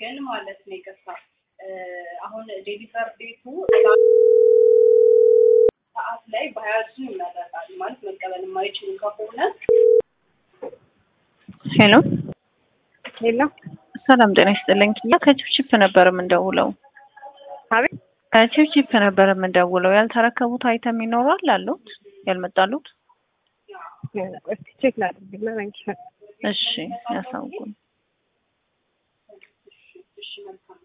ግን ማለት ነው ይቅርታ አሁን ዴሊቨር ዴቱ ሰዓት ላይ በሀያዙ ይመረጣል ማለት መቀበል የማይችሉ ከሆነ ሄሎ ሄሎ ሰላም ጤና ይስጥልኝ። ያ ከቺፕቺፕ ነበር የምንደውለው። አቤት ከቺፕቺፕ ነበር የምንደውለው። ያልተረከቡት አይተም ይኖራል አሉት ያልመጣሉት? እስቲ ቼክ ላድርግና እነግርሻለሁ። እሺ ያሳውቁን። እሺ መልካም